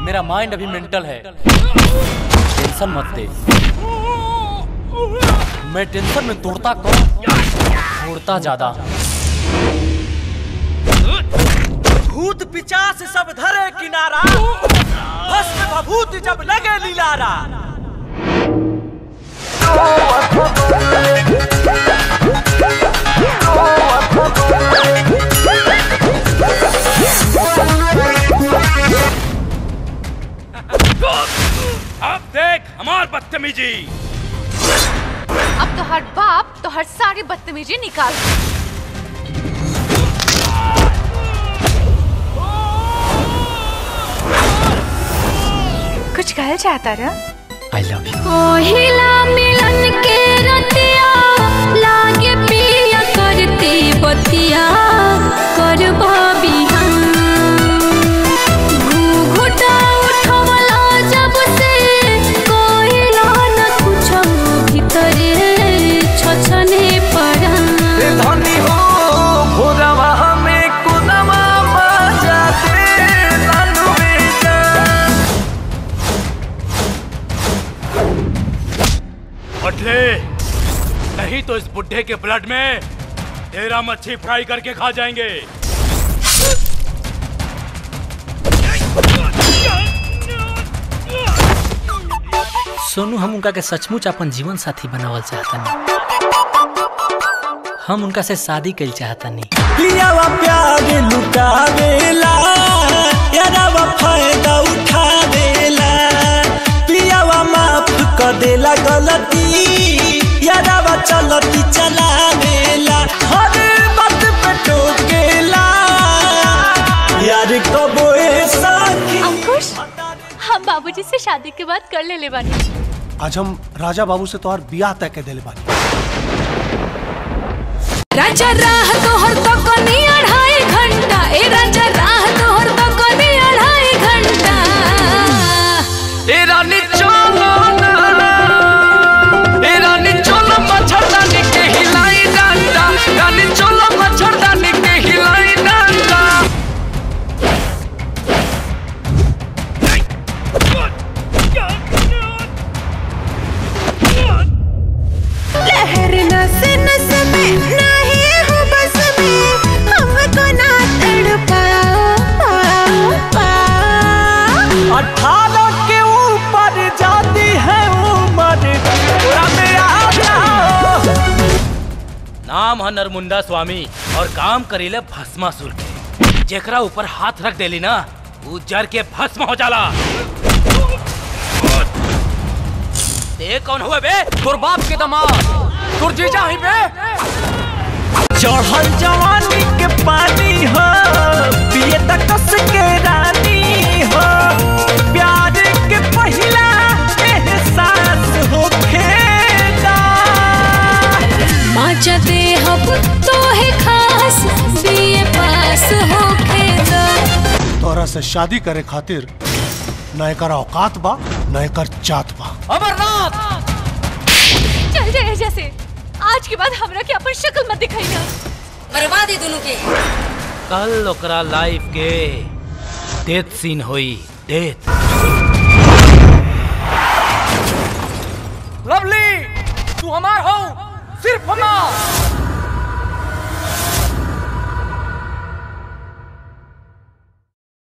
मेरा माइंड अभी मेंटल है टेंशन मत दे मैं टेंशन में तोड़ता कम तोड़ता ज्यादा भूत पिचास सब धरे किनारा भस्म भभूत जब लगे लीलारा अब देख हमार बदतमीजी अब तो हर बाप तो हर सारी बदतमीजी निकाल कुछ कहल चाहता रहा आई लव यू पहिला मिलन के रतिया लागे पिया करती बतिया करबा बिहान घूघूटा उठवला जब से कोइला न कुछ भीतरे छछने पड़ा धनी हो भोरवा में कुदमा बाजा दे लालू में जा बटले नहीं तो इस बुढ़े के ब्लड में तेरा मच्छी फ्राई करके खा जाएंगे सोनू हम उनका के सचमुच अपन जीवन साथी बनावल चाहतनी हम उनका से शादी कल चाहतनी पियावा प्यार लुटावेला यारावा फायदा उठावेला पियावा माफ कर देला गलती यारावा चलती चलावेला हर बात पे टोकेला यार कबो ऐसा अंकुश हम बाबूजी से शादी के बाद कर ले ले बानी आज हम राजा बाबू से तोहर बियाह तय के दिले बानी राजा राह तोहर तो कनी अढ़ाई घंटा ए राजा राह तोहर तो कनी अढ़ाई घंटा ए रानी चलो ना ए रानी चलो मच्छरदानी के हिलाई डंडा रानी चलो मच्छरदानी के हिलाई डंडा लहर नस नस में नहीं हो बस में हमको ना तड़पा अठारह के ऊपर जाती है उम्र पूरा में आ जाओ नाम है नरमुंडा स्वामी और काम करीले भस्मासुर के जेकरा ऊपर हाथ रख देली ना उ जर के भस्म हो जाला ते कौन हुए बे तोर बाप के दमाद तोर जीजा ही बे चढ़ल जवानी के पानी हो पिए तक कस के रानी हो प्यार के पहिला एहसास हो खेला माचा दे हब तो है खास बीए पास होके दा तोहरा से शादी करे खातिर न एकर औकात बा न एकर जात बा अमरनाथ चल जाए जैसे आज के बाद हमरा के अपन शक्ल मत दिखाई ना मरवा दे दोनों के कल ओकरा लाइफ के डेथ सीन होई डेथ लवली तू हमार हो सिर्फ हमार